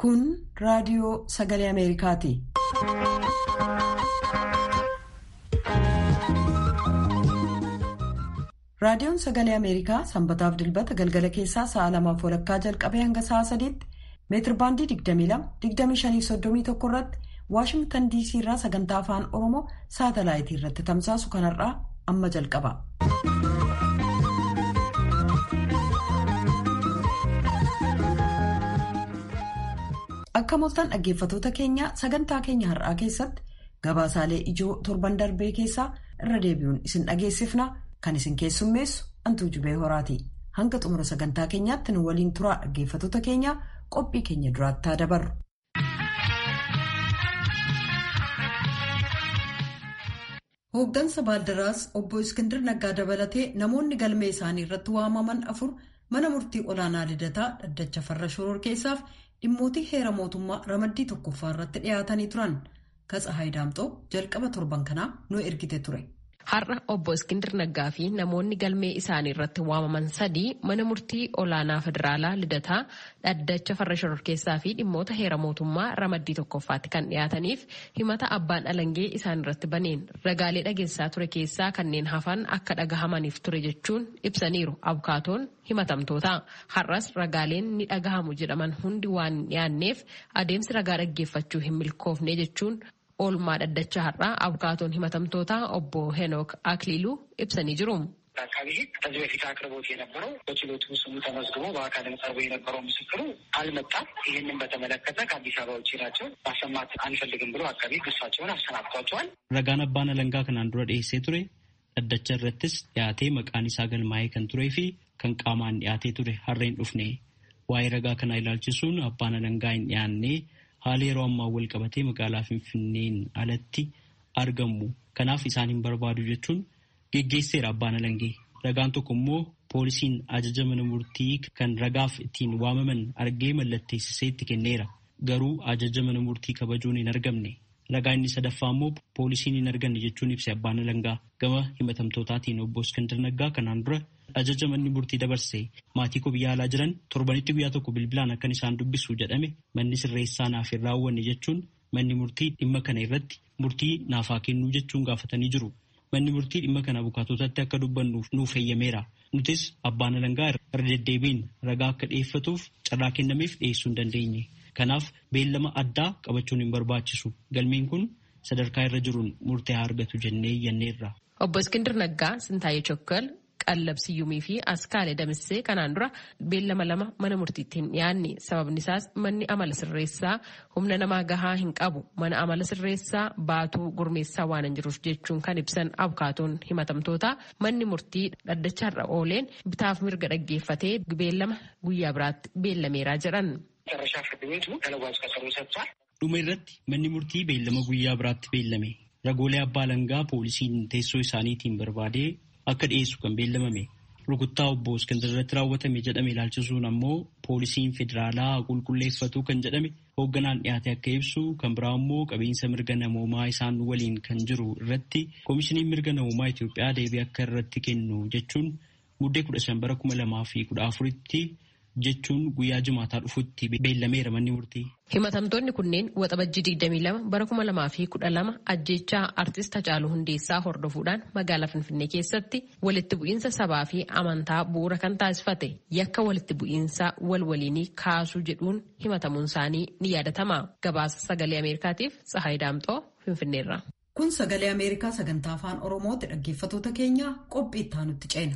Kun raadiyoo sagalee Ameerikaati. Raadiyoon sagalee Ameerikaa sanbataaf dilbata galgala keessaa sa'a lamaaf walakkaa jalqabee hanga sa'a sadiitti meetir baandii 22-25-31 irratti Waashingtan DC irraa sagantaa afaan Oromoo saatalaayitii irratti tamsaasu kanarraa amma jalqaba. Akka mooltan dhaggeeffatoota keenya sagantaa keenya har'aa keessatti gabaasaalee ijoo torban darbee keessaa irra deebi'uun isin dhageessifna kan isin keessummeessu antuu jubee horaati. Hanga xumura sagantaa keenyaatti nu waliin turaa dhaggeeffatoota keenya qophii keenya duraatti haa dabarru. Hooggansa Baaldaraas obbo Iskindir Naggaa dabalatee namoonni galmee isaanii irratti waamaman afur mana murtii olaanaa lidataa dhaddacha farra shoror keessaaf dhimmootii heera mootummaa ramaddii tokkoffaa irratti dhiyaatanii turan katsa haayidaamxoo jalqaba torban kanaa nu ergite ture. Har'a obbo Iskindir Naggaa fi namoonni galmee isaanii irratti waamaman sadii mana murtii olaanaa federaalaa lidataa dhaddacha farra shoror keessaa fi dhimmoota heera mootummaa ramaddii tokkoffaatti kan dhiyaataniif himata abbaan alangee isaan irratti baneen ragaalee dhageessaa ture keessaa kanneen hafan akka dhagahamaniif ture jechuun ibsaniiru abukaatoon himatamtoota. Har'as ragaaleen ni dhagahamu jedhaman hundi waan hin dhiyaanneef adeemsi ragaa dhaggeeffachuu hin milkoofne jechuun oolmaa dhaddacha har'aa abukaatoon himatamtoota obbo ሄኖክ አክሊሉ ibsanii jiru. አቃቢ ሕግ ከዚህ በፊት አቅርቦት የነበረው በችሎቱ ስሙ ተመዝግቦ በአካልም ቀርቦ የነበረው ምስክሩ አልመጣም። ይህንን በተመለከተ ከአዲስ አበባ ውጭ ናቸው ማሰማት አንፈልግም ብሎ አቃቢ ሕግ እሳቸውን አሰናብቷቸዋል። Ragaan abbaan alangaa kanaan dura dhiyeessee ture dhaddacha irrattis dhiyaatee maqaan isaa galmaa'ee kan turee fi kan qaamaan dhiyaatee ture harreen dhufne waa'ee ragaa kanaa ilaalchisuun abbaan alangaa hin dhiyaannee haala yeroo ammaa wal qabatee magaalaa Finfinneen alatti argamu. Kanaaf isaan hin barbaadu jechuun geggeesseera abbaan alangee. Ragaan tokko immoo poolisiin ajaja mana murtii kan ragaaf ittiin waamaman argee mallatteessisee itti kenneera. Garuu ajaja mana murtii kabajuun hin argamne. Ragaa inni sadaffaa immoo poolisiin hin arganne jechuun ibse abbaan alangaa. Gama himatamtootaatiin obbo Iskandar Naggaa kanaan dura ajaja manni murtii dabarse maatii koo biyya alaa jiran torbanitti guyyaa tokko bilbilaan akkan isaan dubbisu jedhame manni sirreessaa naaf hin raawwanne jechuun manni murtii dhimma kana irratti murtii naaf haa kennuu jechuun gaafatanii jiru. Manni murtii dhimma kana abukaatotatti akka dubbannuuf nuuf eeyyameera. Nutis abbaan alangaa irra deddeebiin ragaa akka dhiyeeffatuuf carraa kennameef dhiyeessuu hin dandeenye. Kanaaf beellama addaa qabachuun hin barbaachisu. Galmeen kun sadarkaa irra jiruun murtee haa argatu jennee iyyanneerra. Obbo Iskindir Naggaa Sintaayee Chokkal Qallab Siyyumii fi Askaalee Damissee kanaan dura beellama lama mana murtiitti hin dhiyaanne sababni isaas manni amala sirreessaa humna namaa gahaa hin qabu mana amala sirreessaa baatuu gurmeessaa waan hin jiruuf jechuun kan ibsan abukaatoon himatamtoota manni murtii dhaddacha har'a ooleen bitaaf mirga dhaggeeffatee beellama guyyaa biraatti beellameeraa jedhan. መጨረሻ ፍርድ ቤቱ ተለዋጭ ቀጠሮ ሰጥቷል። Dhuma irratti manni murtii beellama guyyaa biraatti beellame. Ragoolee abbaa alangaa poolisiin teessoo isaaniitiin barbaadee akka dhiyeessu kan beellamame. Rukuttaa obbo Iskandar irratti raawwatame jedhame ilaalchisuun ammoo poolisiin federaalaa qulqulleeffatu kan jedhame hoogganaan dhiyaate akka ibsu kan biraa immoo qabiinsa mirga namoomaa isaan waliin kan jiru irratti koomishiniin mirga namoomaa Itoophiyaa deebii akka irratti kennu jechuun muddee kudha shan bara kuma lamaa fi kudha afuritti jechuun guyyaa jimaataa dhufutti beellameera manni murtii. Himatamtoonni kunneen waxabajjii 22 bara 2012 ajjechaa artist Hacaaluu Hundeessaa hordofuudhaan magaalaa Finfinnee keessatti walitti bu'iinsa sabaa fi amantaa bu'uura kan taasifate yakka walitti bu'iinsa wal waliinii kaasuu jedhuun himatamuun isaanii ni yaadatama. Gabaasa sagalee Ameerikaatiif Tsahaay Daamxoo Finfinneerra. Kun sagalee Ameerikaa sagantaa afaan Oromooti dhaggeeffatoota keenya qophii itti aanutti ceena.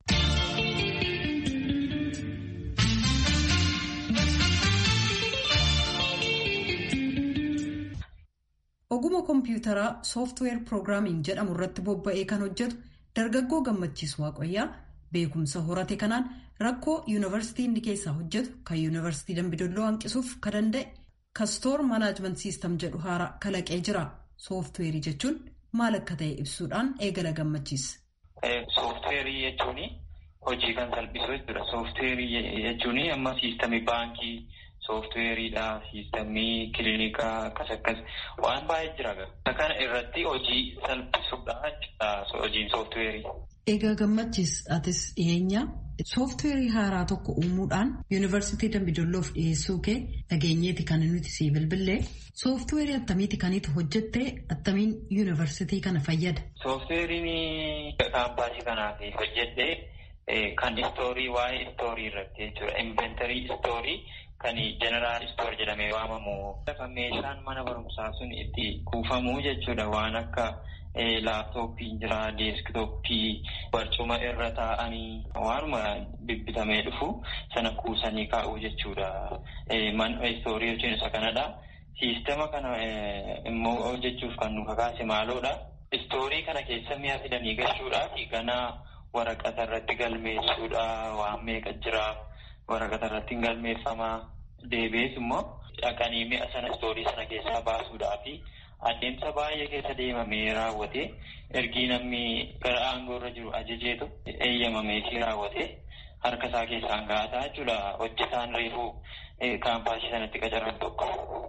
Oguma kompiitaraa sooftiweer piroogiraamiin jedhamu irratti bobba'ee kan hojjetu dargaggoo gammachiisu waaqayyaa beekumsa horate kanaan rakkoo yuunivarsiitii inni keessaa hojjetu kan yuunivarsiitii dambidolloo hanqisuuf kan danda'e kastoor manaajment siistam jedhu haaraa kalaqee jira. Sooftiweerii jechuun maal akka ta'e ibsuudhaan eegala gammachiisa. Sooftiweerii jechuun hojii kan salphisu jechuudha. Sooftiweerii jechuun amma siistamii baankii. sooftiweeriidha, siistamii kiliinikaa akkas akkas waan baay'ee jira. Kana irratti hojii salphisuudha hojiin sooftiweerii. Egaa gammachiis atis dhiyeenya sooftiweerii haaraa tokko uumuudhaan yuunivarsiitii Dambidolloof dhiyeessuu kee dhageenyeeti kan nuti sii bilbillee sooftiweerii attamiiti kaniitu hojjettee attamiin yuunivarsiitii kana fayyada. Sooftiweeriin kaampaasii kanaaf hojjedhee kan istoorii waa'ee istoorii irratti jechuudha. Inventarii istoorii kan jeneraal istoor jedhamee waamamu. Lafa meeshaan mana barumsaa sun itti kuufamu jechuudha waan akka. laaptooppii jira deeskitooppii barcuma irra taa'anii waanuma bibbitamee dhufu sana kuusanii kaa'uu jechuudha. Man istoorii jechuun isa kanadha. Siistema kana immoo hojjechuuf kan nu kakaase maaloodha. Istoorii kana keessa mi'a fidanii galchuudhaa fi ganaa waraqata irratti galmeessuudha waan meeqa jira waraqata irratti galmeeffamaa deebi'ees immoo dhaqanii mi'a sana istoorii sana keessaa baasuudhaa fi adeemsa baay'ee keessa deemamee raawwate ergii namni gara aangoo irra jiru ajajeetu eeyyamameetii raawwate harka isaa keessaan ga'ataa jechuudha hojjetaan reefuu kaampaasii sanatti qacaran tokko.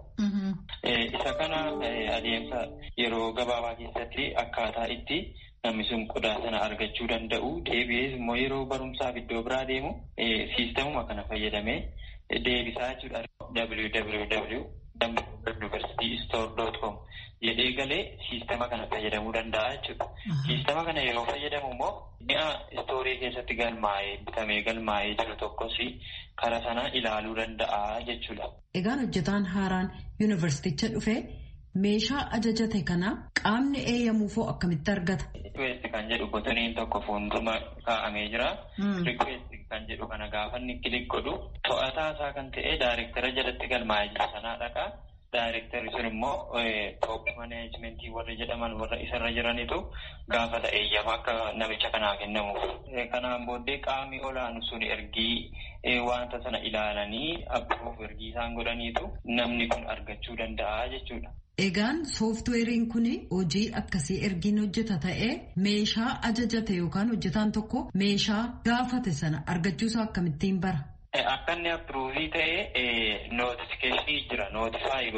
Isa kana adeemsa yeroo gabaabaa keessatti akkaataa itti namni sun qodaa sana argachuu danda'u deebi'ees immoo yeroo barumsaaf iddoo biraa deemu siistemuma kana fayyadamee deebisaa jechuudha. www universitystore.com jedhee galee siistema kana fayyadamuu danda'a jechuudha. Siistema kana yeroo fayyadamu immoo mi'a istoorii keessatti galmaa'ee bitamee galmaa'ee jiru tokkos karaa sana ilaaluu danda'a jechuudha. Egaan hojjetaan haaraan yuunivarsiiticha dhufee meeshaa ajajate kana qaamni eeyyamuufoo akkamitti argata? Rikweesti kan jedhu botaniin tokko fuuldura kaa'amee jira. Rikweesti kan jedhu kana gaafa inni kilik godhu to'ataa isaa kan ta'e daayirektara jalatti galmaa'ee jiru sanaa dhaqaa. Daayirektarri sun immoo toop maneejmentii warra jedhaman warra isarra jiranitu gaafata eeyyama akka namicha kanaa kennamuuf. Kanaan booddee qaamni olaanu sun ergii wanta sana ilaalanii abbuuf ergii isaan godhaniitu namni kun argachuu danda'a jechuudha. Egaan sooftiweeriin kun hojii akkasii ergiin hojjeta ta'ee meeshaa ajajate yookaan hojjetaan tokko meeshaa gaafate sana argachuusaa akkamittiin bara? Akka inni appruuvii ta'ee nootifikeeshinii jira nootifaayi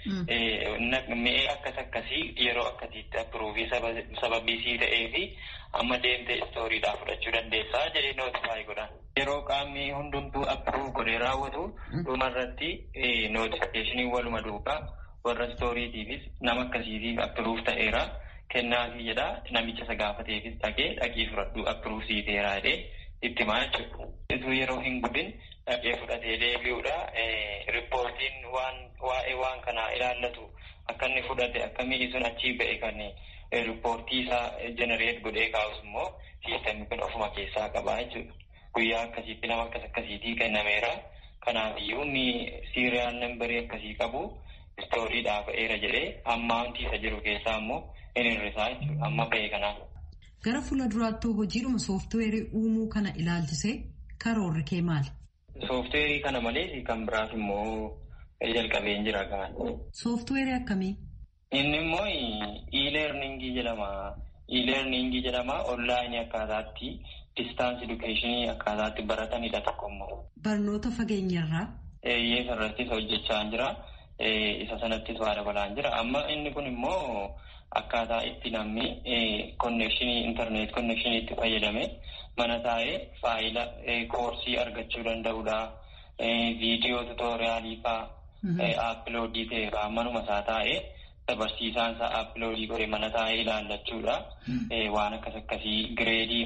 godhee mi'ee akkas akkasii yeroo akkasiitti appruuvii sababiisii ta'ee fi amma deemtee istooriidhaa fudhachuu dandeessaa jedhee nootifaayi godhan. Yeroo qaamni hundumtuu appruuv godhee raawwatu dhumarratti nootifikeeshinii waluma duukaa warra istooriitiifis nama akkasiitiif appruuv ta'eera kennaafii jedha namicha isa gaafateefis dhaqee dhaqii fudhadhu appruuv siiteera jedhee itti maa jechuudha. Yeroo hin gudin dhaqee fudhatee deebi'uudha. Riippoortiin waan waa'ee waan kanaa ilaallatu akka inni fudhate akka mi'i sun achii ba'e kan riippoortii isaa jenereet godhee kaa'us immoo siistemni kun ofuma keessaa qabaa jechuudha. Guyyaa akkasiitti nama akkas akkasiitii kennameera. Kanaafiyyuu inni siiriyaal nambarii akkasii qabu istooriidhaa ba'eera jedhee ammaantii isa jiru keessaa immoo hin hir'isaa jechuudha. Amma ba'e kanaaf. Gara fuula duraattuu hojiidhuma sooftiweerii uumuu kana ilaalchisee karoorri kee maali? Sooftiweerii kana malees kan biraas immoo jalqabeen jira gaan. Sooftiweerii akkamii? Inni immoo e-learningii jedhama. E-learningii jedhama onlaayinii akkaataatti distaansii edukeeshinii akkaataatti baratanidha tokko immoo. Barnoota fageenyarraa? Eeyyee irrattis hojjechaa jira. Isa sanattis waa dabalaan jira. Amma inni kun immoo akkaataa itti namni konnekshinii intarneet konnekshinii itti fayyadame mana taa'ee faayila koorsii argachuu danda'udha. Viidiyoo tuutooriyaalii fa'aa aappiloodii ta'e fa'aa manuma isaa taa'ee barsiisaan isaa aappiloodii godhe mana taa'ee ilaallachuudha. Waan akkas akkasii gireedii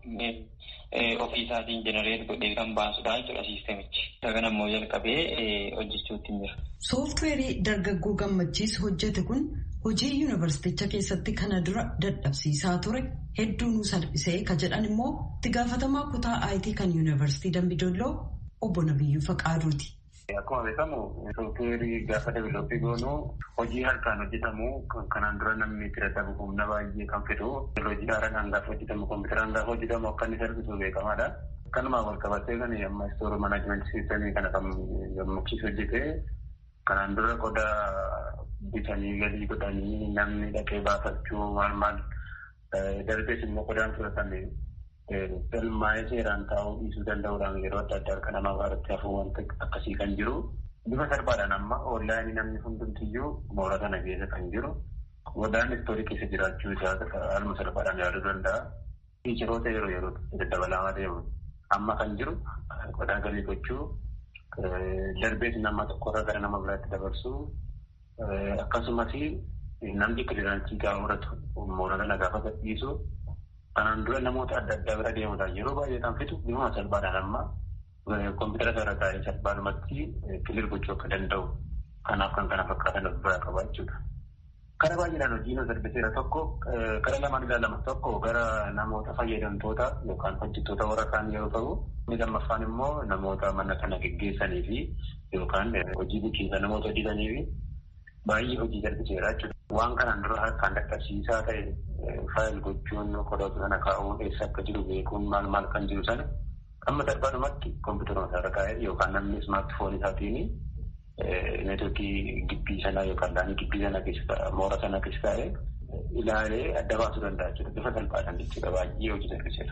fa'aa ofii isaatiin jenereet godhee kan baasudha jechuudha siistemichi. Isa kana immoo jalqabee hojjechuutti jira. Sooftiweerii dargaggoo gammachiis hojjete kun hojii yuunivarsiiticha keessatti kana dura dadhabsiisaa ture hedduu nu salphisee ka jedhan immoo itti gaafatamaa kutaa IT kan yuunivarsiitii Dambidolloo obbo Nabiyyuu Faqaaduuti. Akkuma beekamu sooftiweerii gaafa deevilooppii goonu hojii harkaan hojjetamu kan kanaan dura namni itti dadhabu humna baay'ee kan fidu teekinooloojii haaraan gaafa hojjetamu kompiitaraan gaafa hojjetamu akka inni salphisu beekamaadha. Akkanumaa wal qabatee kan amma istooroo manaajimentii siistemii kana kan gammachiisu hojjete kanaan dura qodaa bitanii galii godhanii namni dhaqee baafachuu maal maal darbees immoo qodaan fudhatame galmaa'ee seeraan taa'uu dhiisuu danda'uudhaan yeroo adda addaa harka namaa irratti hafuu wanta akkasii kan jiru. Bifa salphaadhaan amma onlaayinii namni hundumtiyyuu moora kana keessa kan jiru. Qodaan istoorii keessa jiraachuu isaa haaluma salphaadhaan yaaduu danda'a. Fiicharoota yeroo yeroo dabalaa deemu. amma kan jiru qodaa galii gochuu darbees nama tokkorraa gara nama biraatti dabarsuu akkasumas namni kiliraansii gaafa fudhatu moora kana gaafa gadhiisu kanaan dura namoota adda addaa bira deemuudhaan yeroo baay'ee kan fitu dhimma salphaadhaan amma kompiitara irra taa'ee salphaadhumatti kilir gochuu akka danda'u kanaaf kan kana fakkaatan of biraa qaba jechuudha. Kara baay'eedhaan hojiin darbiseera tokko kara lamaan ilaalama tokko gara namoota fayyadamtoota yookaan hojjettoota warra kaan yeroo ta'u inni lammaffaan immoo namoota mana kana geggeessanii fi yookaan hojii bulchiinsa namoota hojjetanii fi baay'ee hojii darbiseera jechuudha. Waan kanaan dura harkaan dhaqqabsiisaa ta'e faayil gochuun qodoota sana kaa'uun eessa akka jiru beekuun maal maal kan jiru sana amma salphaadhumatti kompiitara irra kaa'ee yookaan namni ismaartifoon isaatiin neetwoorkii gibbii sanaa yookaan laanii gibbii sana keessa moora sana keessa taa'ee ilaalee adda baasuu danda'a jechuudha. Bifa salphaadhaan jechuudha baay'ee hojii darbiseera.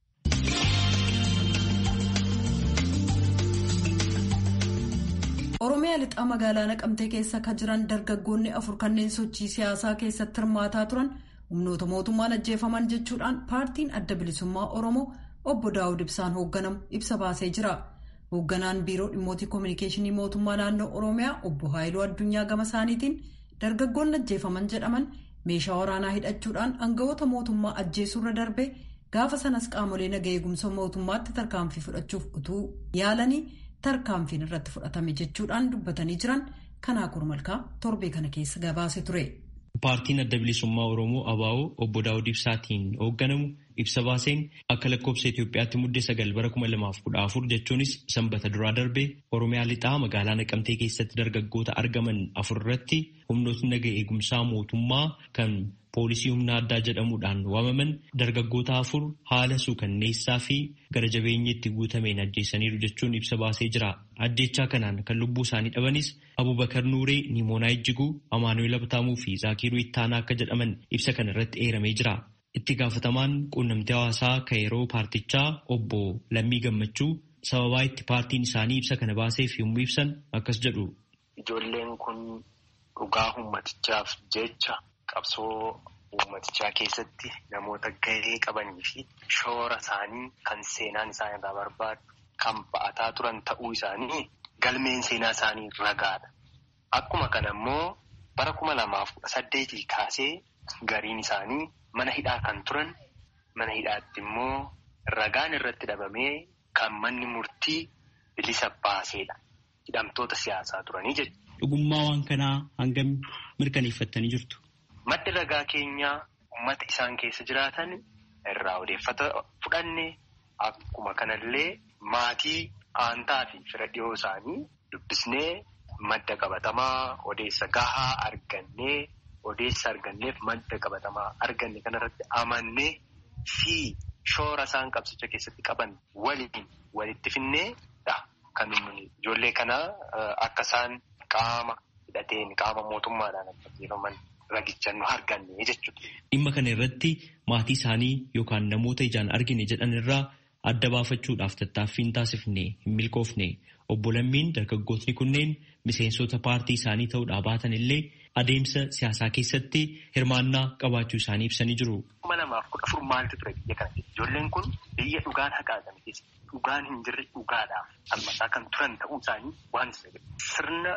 Oromiyaa lixaa magaalaa Naqamtee keessa kan jiran dargaggoonni afur kanneen sochii siyaasaa keessatti hirmaataa turan humnoota mootummaan ajjeefaman jechuudhaan paartiin adda bilisummaa Oromoo obbo Daawud Ibsaan hoogganamu ibsa baasee jira. Hoogganaan biiroo dhimmootii koominikeeshinii mootummaa naannoo Oromiyaa obbo Haayiluu Addunyaa gama isaaniitiin dargaggoonni ajjeefaman jedhaman meeshaa waraanaa hidhachuudhaan aangawoota mootummaa ajjeesuurra darbee gaafa sanas qaamolee naga eegumsa mootummaatti tarkaanfii fudhachuuf utuu yaalanii tarkaanfiin irratti fudhatame jechuudhaan dubbatanii jiran kanaa kurmalkaa torbee kana keessa gabaase ture. Paartiin adda bilisummaa Oromoo ABO obbo Daawud Ibsaatiin hoogganamu ibsa baaseen akka lakkoobsa Itoophiyaatti muddee sagal bara kuma lamaaf kudha afur jechuunis sanbata duraa darbee Oromiyaa lixaa magaalaa Naqamtee keessatti dargaggoota argaman afur irratti humnootni naga eegumsaa mootummaa kan poolisii humna addaa jedhamuudhaan waamaman dargaggoota afur haala suukanneessaa fi gara jabeenyatti guutameen ajjeesaniiru jechuun ibsa baasee jira. Ajjechaa kanaan kan lubbuu isaanii dhabanis Abubakar Nuuree, Nimoonaa Ijjiguu, Amaanuel Abtaamuu fi Zaakiruu Ittaanaa akka jedhaman ibsa kana irratti eeramee jira. Itti gaafatamaan quunnamtii hawaasaa kan yeroo paartichaa obbo Lammii Gammachuu sababaa itti paartiin isaanii ibsa kana baaseef yommuu ibsan akkas jedhu. Ijoolleen kun dhugaa ummatichaaf jecha qabsoo ummatichaa keessatti namoota gahee qabanii fi shoora isaanii kan seenaan isaan irraa barbaadu kan ba'ataa turan ta'uu isaanii galmeen seenaa isaanii ragaadha. Akkuma kana immoo bara kuma lamaaf kudha saddeetii kaasee gariin isaanii mana hidhaa kan turan mana hidhaatti immoo ragaan irratti dhabamee kan manni murtii bilisa baaseedha. Hidhamtoota siyaasaa turanii jechuudha. Dhugummaa waan kanaa hangam mirkaneeffattanii jirtu? Maddi ragaa keenyaa uummata isaan keessa jiraatan irraa odeeffata fudhanne akkuma kanallee maatii aantaa fi fira dhiyoo isaanii dubbisnee madda qabatamaa odeessa gahaa argannee odeessa arganneef madda qabatamaa arganne kanarratti amannee fi shoora isaan qabsicha keessatti qaban waliin walitti finneedha. Kan ijoollee kana akka isaan qaama hidhateen qaama mootummaadhaan ajjeefaman ragicha nu arganne jechuudha. Dhimma kana irratti maatii isaanii yookaan namoota ijaan argine jedhan irraa adda baafachuudhaaf tattaaffiin taasifne hin milkoofne obbo Lammiin dargaggootni kunneen miseensota paartii isaanii ta'uudhaa baatan illee adeemsa siyaasaa keessatti hirmaannaa qabaachuu isaanii ibsanii jiru. kuma lamaaf kudha afur maaltu ture biyya kana keessa ijoolleen kun biyya dhugaan haqaadhaan keessa dhugaan hin jirre dhugaadhaaf falmataa kan turan ta'uu isaanii waan sirna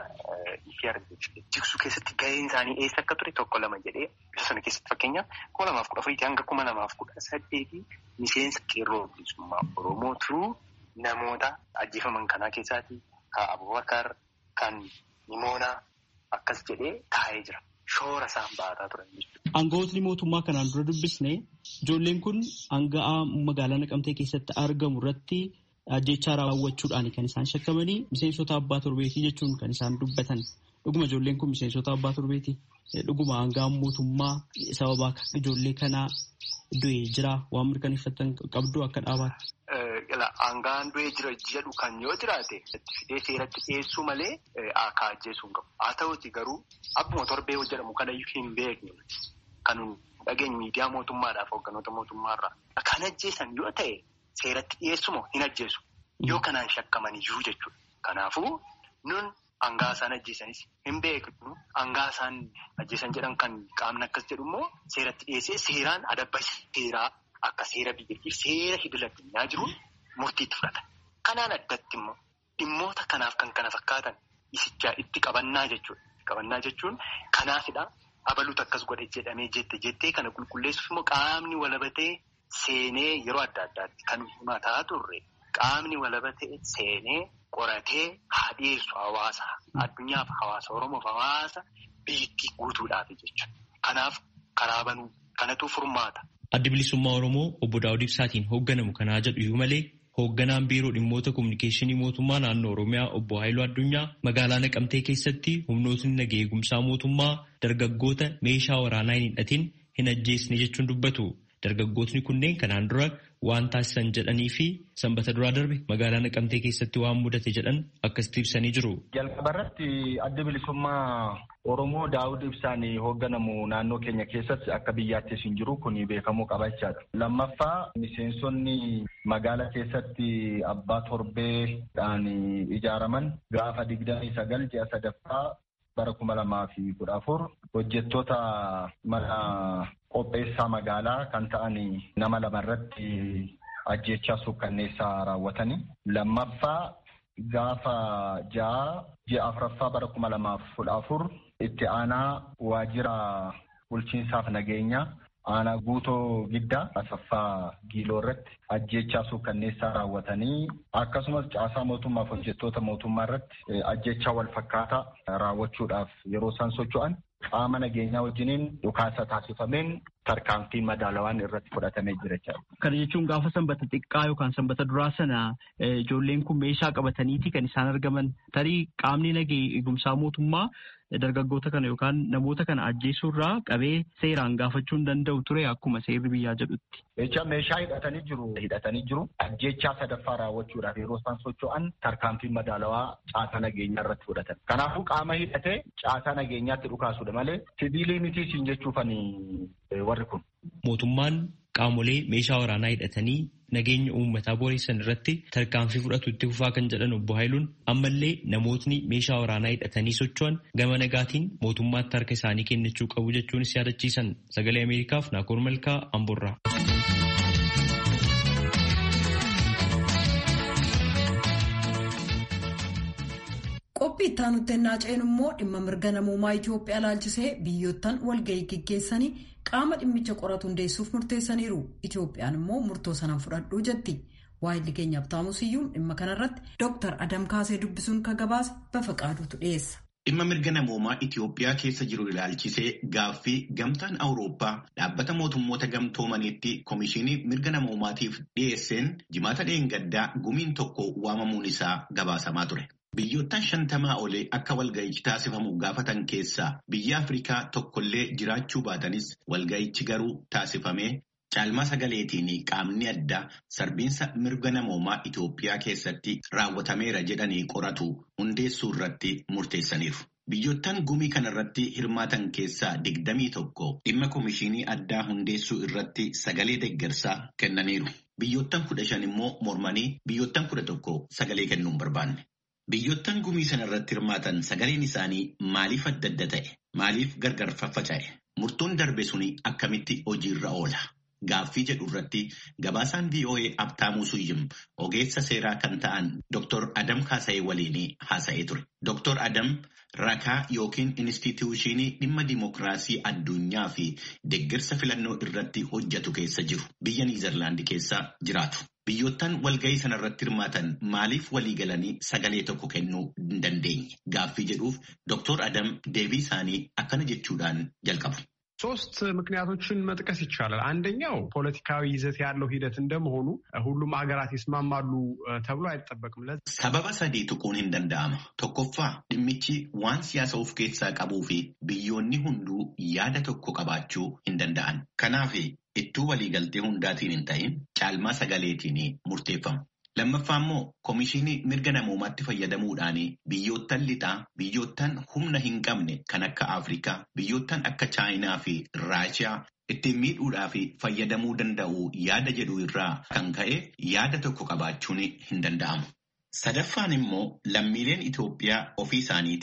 jigsuu keessatti gaheen isaanii eessa akka ture tokko lama jedhee ibsa sana keessatti fakkeenyaaf kuma lamaaf kudha afuriitii hanga kuma lamaaf kudha saddeetii miseensa qeerroo bilisummaa oromoo turuu namoota ajjeefaman kanaa keessaati kan abubakar kan nimoonaa akkas jedhee taa'ee jira. Shoora isaan ba'ataa turan jechuudha. Aangawootni mootummaa kanaan dura dubbisne ijoolleen kun aanga'aa magaalaa Naqamtee keessatti argamu irratti ajjechaa raawwachuudhaan kan isaan shakkamanii miseensota abbaa torbeetii jechuun kan isaan dubbatan. Dhuguma ijoolleen kun miseensota abbaa torbeeti. Dhuguma aanga'aan mootummaa sababa ijoollee kanaa du'ee jira waan mirkaneeffatan qabdu akka dhaabaatti. Aanga'aan du'ee jira jedhu kan yoo jiraate fidee seeratti dhiyeessuu malee akka ajjeesuu hin qabu. Haa ta'uuti garuu akkuma torbee jedhamu kana hin beekne kan dhageenye miidiyaa mootummaadhaaf hoogganoota mootummaarraa. Kan ajjeesan yoo ta'e seeratti dhiyeessumoo hin ajjeesu. Yoo kanaan shakkaman iyyuu jechuudha. Kanaafuu nun hangaa isaan ajjeesanis hin beeknu. Hangaa isaan ajjeesan jedhan kan qaamni akkas jedhu immoo seeratti dhiyeessee seeraan adabba seeraa akka seera biyyattii seera idil addunyaa jiru murtiitti fudhatan. Kanaan addatti immoo dhimmoota kanaaf kan kana fakkaatan isichaa itti qabannaa jechuudha. Qabannaa jechuun kanaafidha. Abaluutu akkas godhe jedhamee jette jettee kana qulqulleessuuf immoo qaamni walabatee seenee yeroo adda addaatti kan himataa turre qaamni walabatee seenee qoratee haa dhiyeessu hawaasa addunyaaf hawaasa oromoof hawaasa biyyattii guutuudhaaf jechuudha. Kanaaf karaa banuu kanatu furmaata. Addi bilisummaa Oromoo obbo Daawud Ibsaatiin hoogganamu kanaa jedhu iyyuu malee hoogganaan biiroo dhimmoota kominikeeshinii mootummaa naannoo Oromiyaa obbo Haayiluu Addunyaa magaalaa Naqamtee keessatti humnootni nageenya eegumsaa mootummaa dargaggoota meeshaa waraanaa hin hidhatin hin ajjeesne jechuun dubbatu. Dargaggootni kunneen kanaan dura waan taasisan jedhanii fi sanbata duraa darbe magaalaa Naqamtee keessatti waan mudate jedhan akkasitti ibsanii jiru. Jalqaba irratti adda bilisummaa Oromoo Daawud Ibsaan hoogganamu naannoo keenya keessatti akka biyyaattis hin jiru kun beekamuu qaba jechaadha. Lammaffaa miseensonni magaalaa keessatti abbaa torbeedhaan ijaaraman gaafa digdamii sagal ji'a sadaffaa bara kuma lamaa fi kudha afur hojjettoota mana qopheessaa magaalaa kan ta'an nama lama irratti ajjechaa suukkanneessaa raawwatanii lammaffaa gaafa ja'a ji'a afuraffaa bara kuma lamaaf kudha afur itti aanaa waajjira bulchiinsaaf nageenyaa aanaa guutoo giddaa asaffaa giiloo irratti ajjechaa suukkanneessaa raawwatanii akkasumas caasaa mootummaaf hojjettoota mootummaa irratti ajjechaa wal fakkaataa raawwachuudhaaf yeroo isaan socho'an qaama nageenyaa wajjiniin dhukaasa taasifameen tarkaanfii madaalawaan irratti fudhatamee jira jechuudha. Kana jechuun gaafa sanbata xiqqaa yookaan sanbata duraa sana ijoolleen kun meeshaa qabataniiti kan isaan argaman tarii qaamni nageenya eegumsaa mootummaa dargaggoota kana yookaan namoota kana ajjeesuurraa qabee seeraan gaafachuu hin danda'u ture akkuma seerri biyyaa jedhutti. Jecha meeshaa hidhatanii jiru. Hidhatanii jiru. Ajjechaa sadaffaa raawwachuudhaaf yeroo isaan socho'an tarkaanfii madaalawaa caasaa nageenyaa irratti fudhatan. Kanaafuu qaama hidhatee caasaa nageenyaatti dhukaasudha malee sibiilii miti siin jechuufanii warri kun. Mootummaan qaamolee meeshaa waraanaa hidhatanii nageenya uummataa boreessan irratti tarkaanfii fudhatu itti fufaa kan jedhan obbo Haayiluun ammallee namootni meeshaa waraanaa hidhatanii socho'an gama nagaatiin mootummaatti harka isaanii kennachuu qabu jechuunis yaadachiisan sagalee Ameerikaaf Naakoor Malkaa Amborraa. qophii itti aanutti ennaa ceenu immoo dhimma mirga namoomaa Itoophiyaa ilaalchisee biyyoottan walgahii geggeessanii qaama dhimmicha qoratu hundeessuuf murteessaniiru. Itoophiyaan immoo murtoo sanaan fudhadhuu jetti. Waayilli keenyaaf taamusiyyuun dhimma kanarratti Dr. Adam Kaasee dubbisuun ka gabaase bafa qaaduutu dhiyeessa. Dhimma mirga namoomaa Itoophiyaa keessa jiru ilaalchisee gaaffii gamtaan Awurooppaa dhaabbata mootummoota gamtoomaniitti Komishinii mirga namoomaatiif dhiyeesseen jimaata dheengaddaa gumiin tokko waamamuun isaa gabaasamaa ture. Biyyoottan shantamaa olee akka walga'ichi taasifamu gaafatan keessaa biyya Afrikaa tokkollee jiraachuu baatanis walga'ichi garuu taasifamee caalmaa sagaleetiin qaamni addaa sarbiinsa mirga namoomaa Itoophiyaa keessatti raawwatameera jedhanii qoratu hundeessuu irratti murteessaniiru. Biyyoottan gumii kanarratti hirmaatan keessaa digdamii tokko dhimma komishinii addaa hundeessuu irratti sagalee deeggarsaa kennaniiru. Biyyoottan kudha shan immoo mormanii biyyoottan kudha tokko sagalee kennuu hin barbaanne. Biyyoottan gumii sana irratti hirmaatan sagaleen isaanii maaliif adda adda ta'e? Maaliif gargar faffaca'e? Murtoon darbe suni akkamitti hojiirra oola? Gaaffii jedhu irratti gabaasaan VOA Abtaamuu Suyyim ogeessa seeraa kan ta'an Dr. Adam Kaasa'ee waliin haasa'ee ture. Dr. Adam rakaa yookiin inistituushinii dhimma dimookiraasii addunyaa fi deeggarsa filannoo irratti hojjetu keessa jiru. Biyya Niizerlaandi keessa jiraatu. Biyyoottan walgahii sana irratti hirmaatan maaliif walii galanii sagalee tokko kennuu hin dandeenye? Gaaffii jedhuuf Dr. Adam deebii isaanii akkana jechuudhaan jalqabu. ሶስት ምክንያቶችን መጥቀስ ይቻላል። አንደኛው ፖለቲካዊ ይዘት ያለው ሂደት እንደመሆኑ ሁሉም ሀገራት ይስማማሉ ተብሎ አይጠበቅም። ሰበበ ሰዲ ቱቁን እንደንዳማ ቶኮፋ ድምቺ ዋን ሲያሰ ኡፍ ኬሳ ቀቡ ፊ ብዮኒ ሁንዱ ያደ ቶኮ ቀባችው እንደንዳአን ከናፊ ittuu waliigaltee hundaatiin hin ta'in caalmaa sagaleetiin murteeffamu. Lammaffaa immoo komishinii mirga namoomaatti fayyadamuudhaan biyyoottan lixaa biyyoottan humna hin qabne kan akka Afrikaa biyyoottan akka Chaayinaa fi Raashiyaa ittiin miidhuudhaa fi fayyadamuu danda'u yaada jedhu irraa kan ka'e yaada tokko qabaachuun hin danda'amu. Sadaffaan immoo lammiileen Itoophiyaa ofii isaaniitii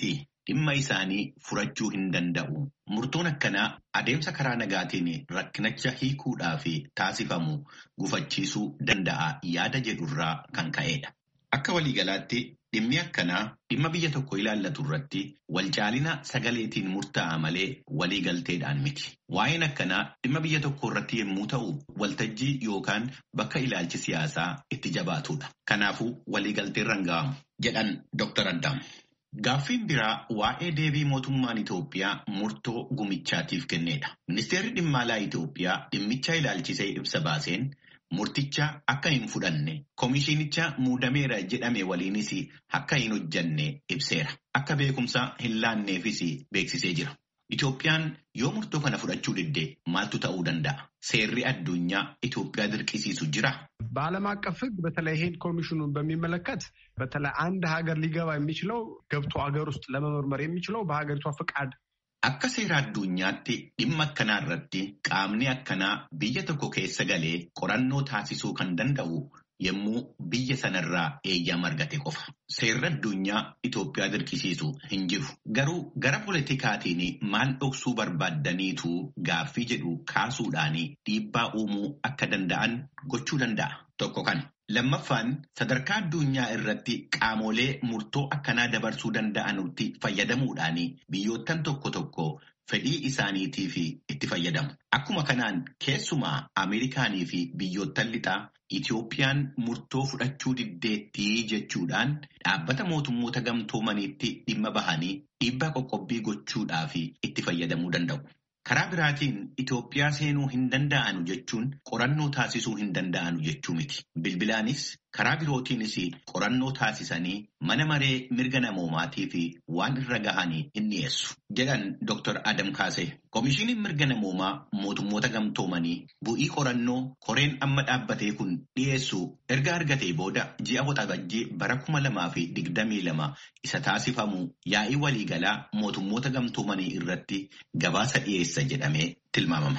dhimma isaanii furachuu hin danda'u. Murtoon akkanaa adeemsa karaa nagaatiin rakkinicha hiikuudhaa fi taasifamu gufachiisuu danda'a yaada jedhurraa kan ka'edha. Akka waliigalaatti dhimmi akkanaa dhimma biyya tokko ilaallatu irratti walcaalina sagaleetiin murtaa'a malee waliigalteedhaan miti. Waa'een akkanaa dhimma biyya tokko irratti yommuu ta'u waltajjii yookaan bakka ilaalchi siyaasaa itti jabaatudha. Kanaafuu waliigalteen ranga'amu jedhan Dr. Addaam. Gaaffiin biraa waa'ee deebii mootummaan Itoophiyaa murtoo gumichaatiif kennedha. Ministeerri dhimma alaa Itoophiyaa dhimmicha ilaalchisee ibsa baaseen murticha akka hin fudhanne komishiinicha muudameera jedhame waliinis akka hin hojjanne ibseera. Akka beekumsa hin laanneefis beeksisee jira. Itoophiyaan yoo murtoo kana fudhachuu didde maaltu ta'uu danda'a? Seerri addunyaa Itoophiyaa dirqisiisu jira? በዓለም አቀፍ ሕግ በተለይ ይሄን ኮሚሽኑን በሚመለከት በተለይ አንድ ሀገር ሊገባ የሚችለው ገብቶ ሀገር ውስጥ ለመመርመር የሚችለው በሀገሪቷ ፍቃድ Akka seera addunyaatti dhimma akkanaa irratti qaamni akkanaa biyya tokko keessa galee qorannoo taasisuu kan danda'u yommuu biyya sanarraa eeyyama argate qofa. Seerri addunyaa Itoophiyaa dirqisiisu hin jiru. Garuu gara politikaatiin maal dhoksuu barbaaddaniitu gaaffii jedhu kaasuudhaan dhiibbaa uumuu akka danda'an gochuu danda'a. Tokko kana. Lammaffaan sadarkaa addunyaa irratti qaamolee murtoo akkanaa dabarsuu danda'anutti fayyadamuudhaan biyyoottan tokko tokko fedhii isaaniitiif itti fayyadamu. Akkuma kanaan keessumaa Ameerikaanii fi biyyoottan lixaa Itoophiyaan murtoo fudhachuu diddeettii jechuudhaan dhaabbata mootummoota gamtoomaniitti dhimma bahanii dhiibbaa qoqqobbii gochuudhaaf itti fayyadamuu danda'u. Karaa biraatiin Itoophiyaa seenuu hin danda'anu jechuun qorannoo taasisuu hin danda'anu jechuu miti. Bilbilaanis karaa birootiinis qorannoo taasisanii mana maree mirga namoomaatii fi waan irra gahanii hin dhiyeessu. Jedhan Dr. Adam Kaasee. Komishiiniin mirga namoomaa mootummoota gamtoomanii bu'ii qorannoo koreen amma dhaabbatee kun dhiyeessu erga argatee booda ji'a waxabajjii bara kuma lamaa fi digdamii lama isa taasifamu yaa'ii waliigalaa mootummoota gamtoomanii irratti gabaasa dhiyeessa jedhamee tilmaamama.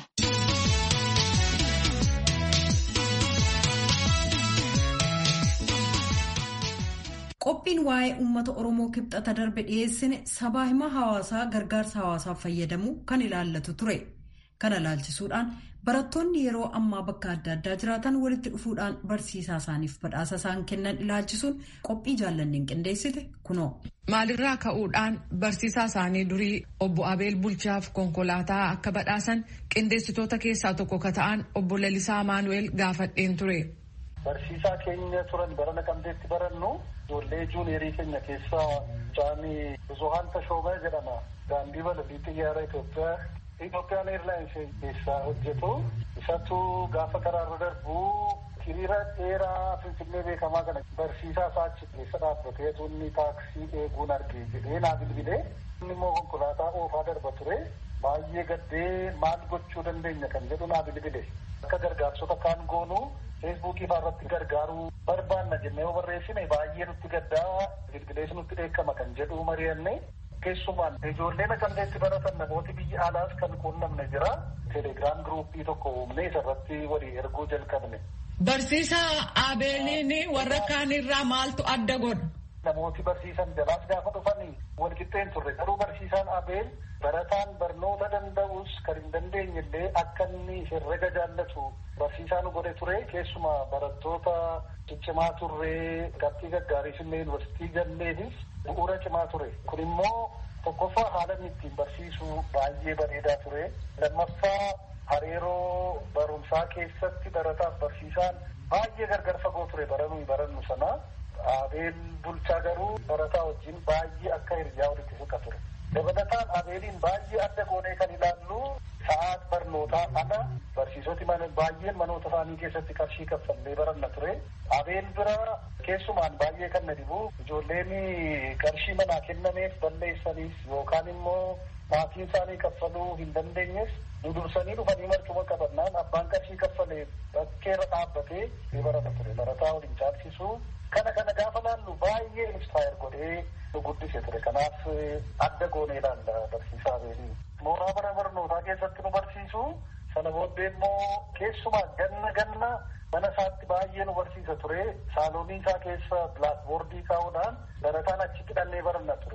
Qophiin waa'ee uummata Oromoo kibxata darbe dhiyeessine sabaa hima hawaasaa gargaarsa hawaasaaf fayyadamuu kan ilaallatu ture. Kana ilaalchisuudhaan barattoonni yeroo ammaa bakka adda addaa jiraatan walitti dhufuudhaan barsiisaa isaaniif badhaasa isaan kennan ilaalchisuun qophii jaallanneen qindeessite kunoo. Maalirraa ka'uudhaan barsiisaa isaanii durii obbo Abeel Bulchaaf konkolaataa akka badhaasan qindeessitoota keessaa tokko ka ta'an obbo Lalisaa Maanu'eel gaafadheen ture. Barsiisaa keenya turan bara naqamteetti barannu ijoollee juuniyerii keenya keessaa Jaanii Buzuhaan Tashoobaa jedhama. Daandii balalii xiyyaara Itoophiyaa Itoophiyaan Eerlaayinsii keessaa hojjetu. Isatu gaafa karaarra darbu hiriira dheeraa Finfinnee beekamaa kana barsiisaa isaa achi keessa dhaabbatee tunni taaksii eeguun arge jedhee naa bilbilee. Inni immoo konkolaataa oofaa darba ture. Baay'ee gaddee maal gochuu dandeenya kan jedhu naa bilbile. Akka gargaarsota kaan goonu feesbuukii fa'aa irratti gargaaruu barbaanna jennee yoo barreessine baay'ee nutti gaddaa bilbilees nutti dheekkama kan jedhu mari'anne keessumaan ijoollee naqamteetti baratan namooti biyya alaas kan quunnamne jira telegiraam giruuppii tokko uumne isarratti walii erguu jalqabne. Barsiisaa Abeeliin warra kaanirraa maaltu adda godha? Namooti barsiisan jalaas gaafa dhufanii walqixxeen turre garuu barsiisaan Abeel barataan barnoota danda'us kan hin dandeenye illee akka inni herrega jaallatu barsiisaa nu godhe ture keessumaa barattoota ciccimaa turree qabxii gaggaariis illee yuunivarsiitii galleefis bu'uura cimaa ture kun immoo tokkoffaa haala inni ittiin barsiisu baay'ee bareedaa ture lammaffaa hariiroo barumsaa keessatti barataaf barsiisaan baay'ee gargar fagoo ture baranuu barannu sana abeel bulchaa garuu barataa wajjin baay'ee akka hiriyaa walitti siqa ture. dabalataan abeeliin baay'ee adda goonee kan ilaallu sa'aat barnootaa ana barsiisoti baay'een manoota isaanii keessatti qarshii kaffallee baranna ture abeel bira keessumaan baay'ee kan na dhibu ijoolleen qarshii manaa kennameef balleessaniif yookaan immoo maatiin isaanii kaffaluu hin dandeenyeef nu dursanii dhufanii marcuma qabannaan abbaan qarshii kaffalee bakkeerra dhaabbatee ni barata ture barataa waliin caalchisuu kana kana gaafa laallu baay'ee inspire godhee nu guddise ture kanaaf adda goonee ilaalla barsiisaa abeelii mooraa bara barnootaa keessatti nu barsiisu sana booddee immoo keessumaa ganna ganna mana isaatti baay'ee nu barsiisa ture saaloonii isaa keessa bilaakboordii kaa'uudhaan barataan achitti dhannee baranna ture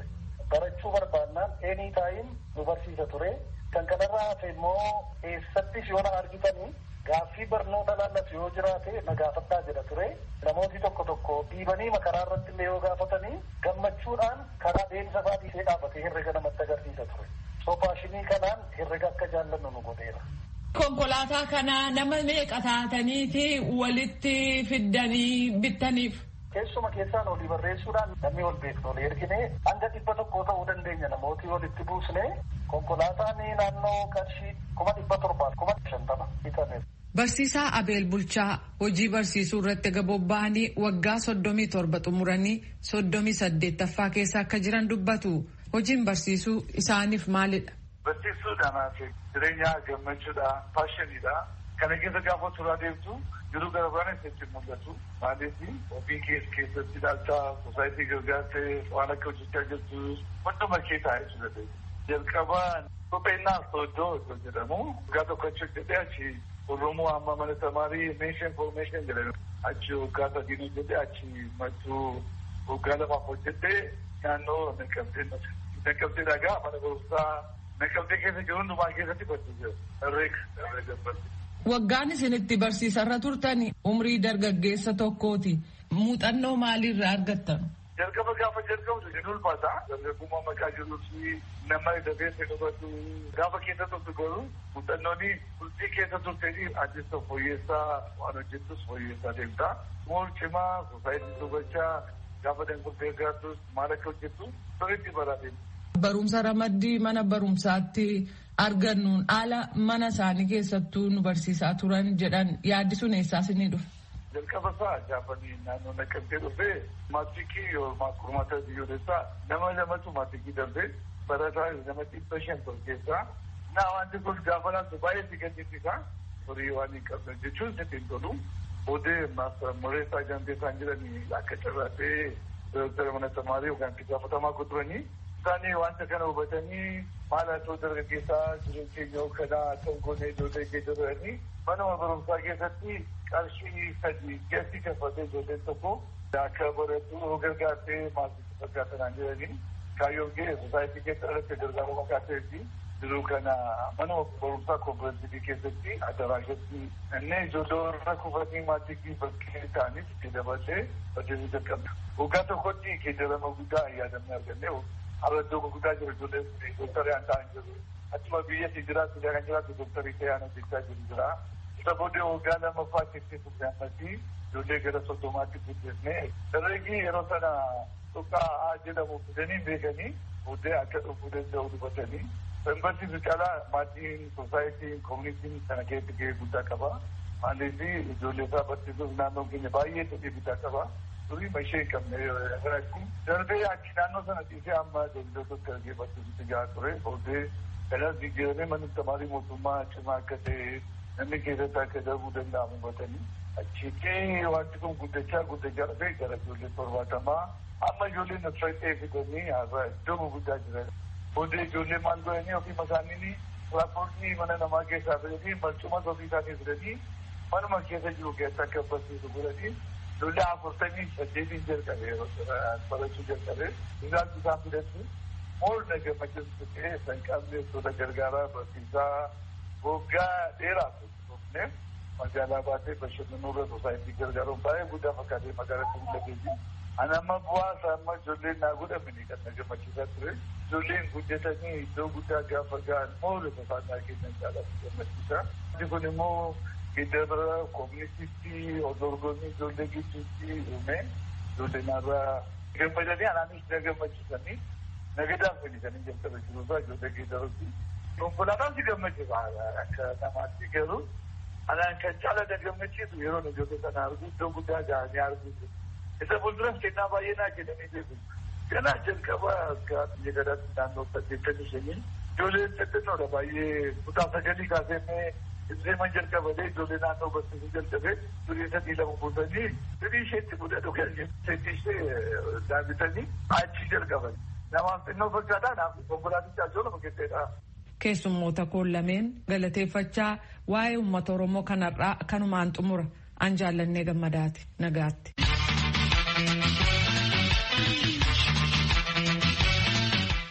barachuu barbaannaan eenii taa'in nu barsiisa ture. Kan kanarraa hafe immoo eessattis yoo na argitanii gaaffii barnoota laallatu yoo jiraate na gaafadhaa jedha ture. Namooti tokko tokko dhiibanii makaraa irratti illee yoo gaafatanii gammachuudhaan karaa deemsa isaa dhiisee dhaabbatee herrega namatti agarsiisa ture. So faashinii kanaan herrega akka jaallannu nu godheera. Konkolaataa kana nama meeqa taataniiti walitti fiddanii bittaniif? Keessuma keessaan olii barreessuudhaan namni ol beeknu olii ergine hanga dhibba tokko ta'uu dandeenya namooti walitti buusne konkolaataan naannoo qarshii kuma dhibba torbaaf kuma shantama bitameef. Barsiisaa Abeel Bulchaa hojii barsiisuu irratti gabobba'anii waggaa soddomii torba xumuranii soddomii saddeettaffaa keessa akka jiran dubbatu. Hojiin barsiisuu isaaniif maalidha? Barsiisuudhaan jireenya gammachuudha, paashiniidha. Kana keessa gaafa turaa deemtu jiruu gara biraan isatti mul'atu. Maaliif ofii keessa keessatti ilaalcha sosaayitii gargaartee waan akka hojjechaa jirtu hunduma kee taa'ee jira. Jalqaba kopheenaa soodoo iddoo jedhamu waggaa tokko achi hojjetee achi Oromoo amma mana tamaarii meeshaan foormeeshaan jedhamu achi waggaa sadiin hojjetee achi mattuu waggaa lamaaf hojjetee naannoo Naqqabtee Naqqabtee dhagaa mana barumsaa Naqqabtee keessa jiru hundumaa keessatti barsiisee herreega herreega barsiisee. Waggaan isin itti barsiisarra turtan umrii dargaggeessa tokkooti. Muuxannoo maaliirraa argattan? Jalqaba gaafa jalqabdu ni ulfaata. Dargaggummaa maqaa jiruu fi nama dafeessa qabatu gaafa keessa turtu garuu muuxannooni bultii keessa turtanii addisa fooyyessaa waan hojjettus fooyyessaa deemta. Mool cimaa sosaayitii dubbachaa gaafa danguddee gaartus maal akka hojjettu sirriitti baraate. Barumsa ramaddii mana barumsaatti argannuun haala mana isaanii keessattuu nu barsiisaa turan jedhan yaaddisuun eessaas ni dhufe. Jalqaba isaa gaafanii naannoo naqqabtee dhufee maatikii yoo kurmaata biyyoolessaa nama lamatu maatikii darbee barataa nama dhibba shan ol keessaa naa wanti kun gaafa laatu baay'ee si gaddisiisa horii waan hin qabne jechuun sitti hin tolu odee mureessaa jantee isaan jiranii akka carraatee dooktara mana tamaarii yookaan itti gaafatamaa kuturanii isaanii wanta kana hubatanii maal haa ta'u dargaggeessaa jireenya keenya kanaa kan goonee ijoollee keessa turanii manuma barumsaa keessatti qarshii sadii gatti kaffatee ijoolleen tokko akka baratu gargaartee maatii fakkaatanaan jiranii kaayyoon ga'e sosaayitii keessa irratti gargaaruu maqaa fi jiruu kana manuma barumsaa kooperaatiivii keessatti adaraashatti inni ijoollee warra kufatanii maatii bakkee ta'anis itti dabalatee hojjetuu jalqabna. Waggaa tokkotti geeddarama guddaa yaadamne arganne har'a iddoo gurguddaa jiru ijoolleen dooktarii aan ta'an jiru. Achuma biyyatti jiraatu kan jiraatu dooktarii ta'ee aan hojjechaa jiru jira. Isa booddee waggaa lamaffaa keessatti fudhannati ijoollee gara soddomaatti guddisne. Dargaggeessi yeroo sana tuqqaa jedhamu fidanii beekanii booddee akka dhufuu danda'u dubatanii. Sanbarsiisu caalaa maatiin sosaayitiin koomunitiin kana keessatti gahee guddaa qaba. Maaliif ijoollee isaa barsiisuuf naannoon keenya baay'ee fedhii guddaa qaba. Durii mashee hin qabne irratti darbee achi naannoo sana dhiisee amma daldaltoota argee barsiisutti gahaa ture. Booddee kanas jijjiiramee manni tamaarii mootummaa cimaa akka ta'e namni keessatti akka darbuu danda'amu hubatanii. Achitti wanti kun guddachaa guddachaa dhufee gara ijoollee torbaatamaa amma ijoolleen asirratti fidanii har'a iddoo guddaa jiran. Booddee ijoollee maal godhanii ofii isaanii tiraanspoortii mana namaa keessaa fidanii marcuma ofii isaanii fidanii manuma keessa jiru keessa akka barsiisu godhanii ijoollee afurtamii saddeetiin jalqabe barachuu jalqabe isaan isaan fidatti mool na gammachiisu ta'ee san qabne tola gargaaraa barsiisaa waggaa dheeraa turne magaalaa baatee bashannanuu irra sosaayitii gargaaruun baay'ee guddaa fakkaatee magaalaa tuulateetii. Ani amma bu'aa isaa amma ijoolleen naa godhamanii kan na gammachiisaa ture. Ijoolleen guddatanii iddoo guddaa gaafa ga'an moola safaanaa kennan caalatti gammachiisa. Wanti kun immoo geeddarra koominitiitti dorgommii ijoollee gidduutti uume ijoollee naarraa gammadanii anaanis na gammachiisanii nagadaan fayyadanii jalqaba jiruusaa ijoollee geeddarutti. Konkolaataan si gammachiisa akka namaatti garuu anaan kan caala na gammachiisu yeroo ijoollee sana argu iddoo guddaa ga'anii arguuti. isa fuulduras kennaa baay'ee naa kennanii beeku. Kanaa jalqaba akka biyya gadaatti naannoo saddeettamii shanii ijoolleen xixinnoodha baay'ee kutaa sagalii kaasee Ibseeman jalqabatee ijoollee naannoo barsiisuu jalqabee durii sadii lama buusanii durii isheetti mudatu kan seetii ishee daawwitanii achi jalqaban. Namaaf xinnoo fakkaataa naaf konkolaatichaa ijoollee lama keesseedha. Keessummoota koon lameen galateeffachaa waa'ee uummata Oromoo kanarraa kanumaan xumura an jaallannee gammadaati nagaatti.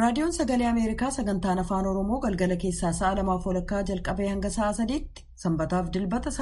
raadiyoon sagalee ameerikaa sagantaan afaan oromoo galgala keessaa sa'a lamaaf walakkaa jalqabee hanga sa'a sadiitti sanbataaf dilbata